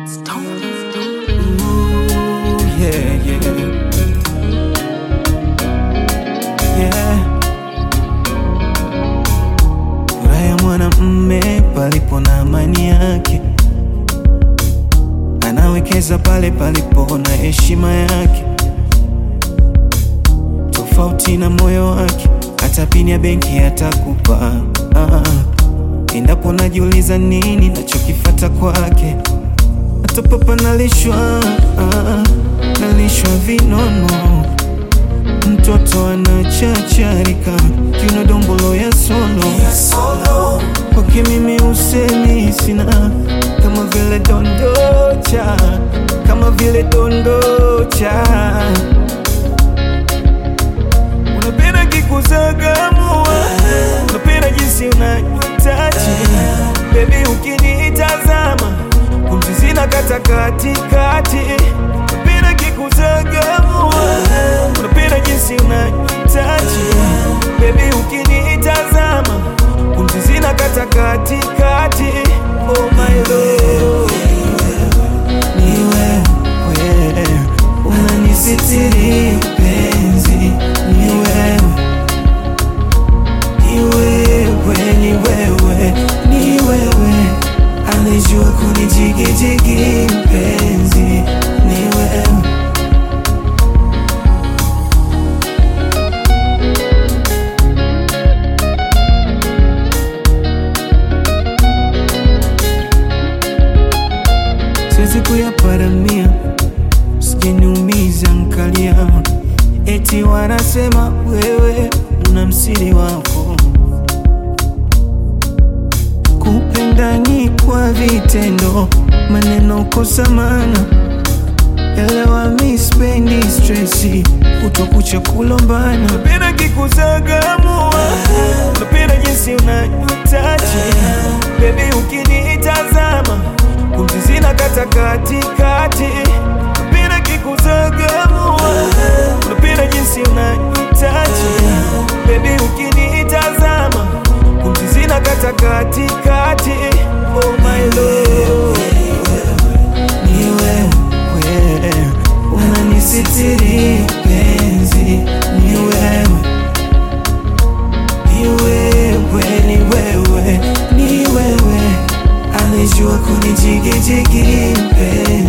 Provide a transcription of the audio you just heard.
Ooh, yeah, yeah. Yeah. Furaha ya mwanamme palipo na amani yake, anawekeza pale palipo na heshima yake, tofauti na moyo wake, hata pini ya benki atakupa. Ah, endapo najiuliza nini nachokifata kwake, hata papa nalishwa, ah, nalishwa vinono mtoto anachacharika kiuno dombolo ya solo kwake mimi usemi sina kama vile dondocha kama vile dondocha unapenda kikuzagamua unapenda jinsi unanitachi bebi ukinitazama pumzi zina kata katikati unapenda kikuzagamua unapenda jinsi unanitachi bebi ukinitazama pumzi zina kata katikati oh my love ni wewe unanisitiri penzi ni wewe ni wewe ni wewe ni wewe anejua kunijigijigi penzi ni wewe siwezi kuyaparamia, usijeniumiza nkalia, eti wanasema wewe una msiri wako. Kupenda ni kwa vitendo, maneno kosa maana. Elewa mi spendi stresi, kutokucha kulombana. Napenda kikuzagamua, napenda jinsi unanitachi bebi, ukinitazama pumzi zina kata katikati. Napenda kikuzagamua, napenda jinsi unanitachi bebi, ukinitazama pumzi zina kata katikati. Oh my love ni wewe unanisitiri penzi, ni wewe, ni wewe, ni wewe, ni wewe anejua kunijigijigi penzi